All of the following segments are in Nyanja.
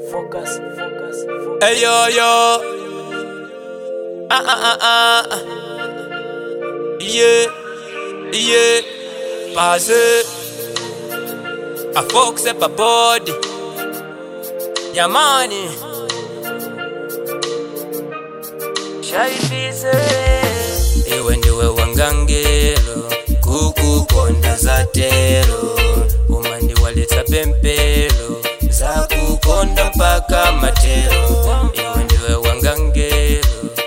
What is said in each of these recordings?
focus, focus, focus. Hey yo yo. Ah ah ah ah. Yeah, yeah. Passé. I fox up a body. Yeah, money. Shaibize, Iwe ndiwe wangangelo kukukonda zatelo umandi walitsa pempelo za kukonda mpaka matelo iwe ndiwe wangangelo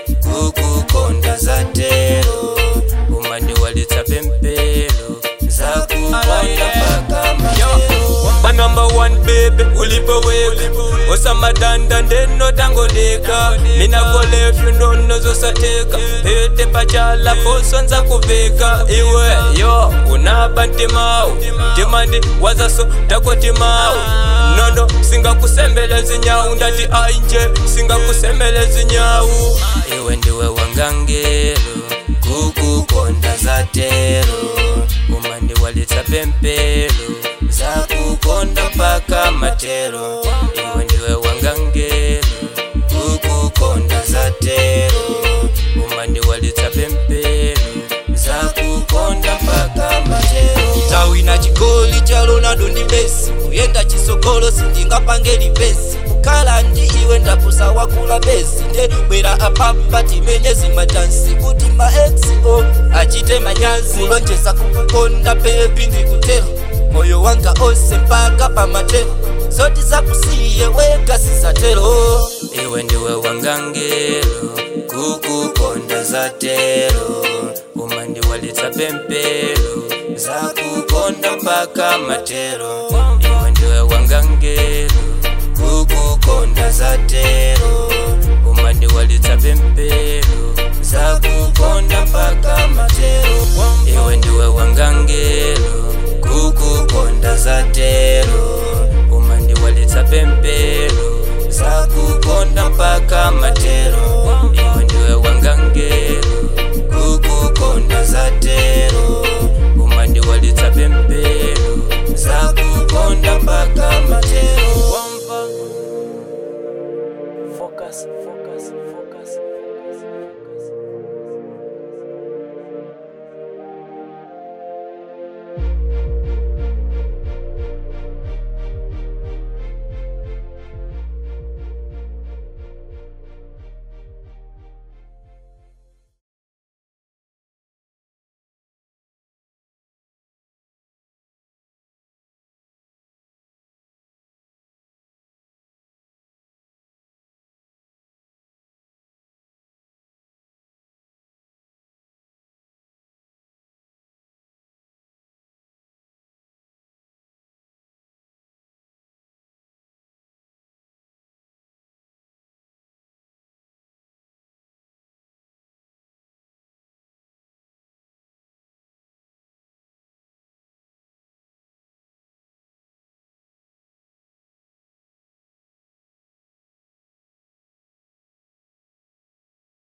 kukukonda zatelo umandi walitsa pempelo za kukonda mpaka matelo My number one baby, ulipoweka osamadanda ndenotangoleka mina golef ndonozosateka pete pachala poswanza kuveka iwe yo unaba ntimawu timandi wazaso takotimawu nono singakusembele zinyawu ndati ainje singakusembele zinyawu iwe ndiwe wangangelo kukukonda zatelo umandi walitsa pempelo za kukonda mpaka matelo iwe ndiwe wangangelo kukukonda zatelo umandi walitsa pempelo za kukonda mpaka matelo tawina chigoli cha ronaldo ndi messi kuyenda chisogolo sindingapange lipesi kukhala ndi iwe ndapusa wakula besi nde bwera apapa timenye zimatansi kuti maexo achite manyazi kulonjeza kukukonda bebi ndikutero moyo wanga onse mpaka pamatero zoti zakusiye weka sizatero iwe ndiwe wangangelo kukukonda zatelo umandi walitsa pempelo za kukonda mpaka matelo iwe ndiwe wangangelo kukukonda zatelo umandi walitsa pempelo za kukonda mpaka matelo iwe ndiwe wangangelo kukukonda zatelo umandi walitsa pempelo za kukonda mpaka matelo iwe ndiwe wangangelo kukukonda zatelo umandi walitsa pempelo za kukonda mpaka matelo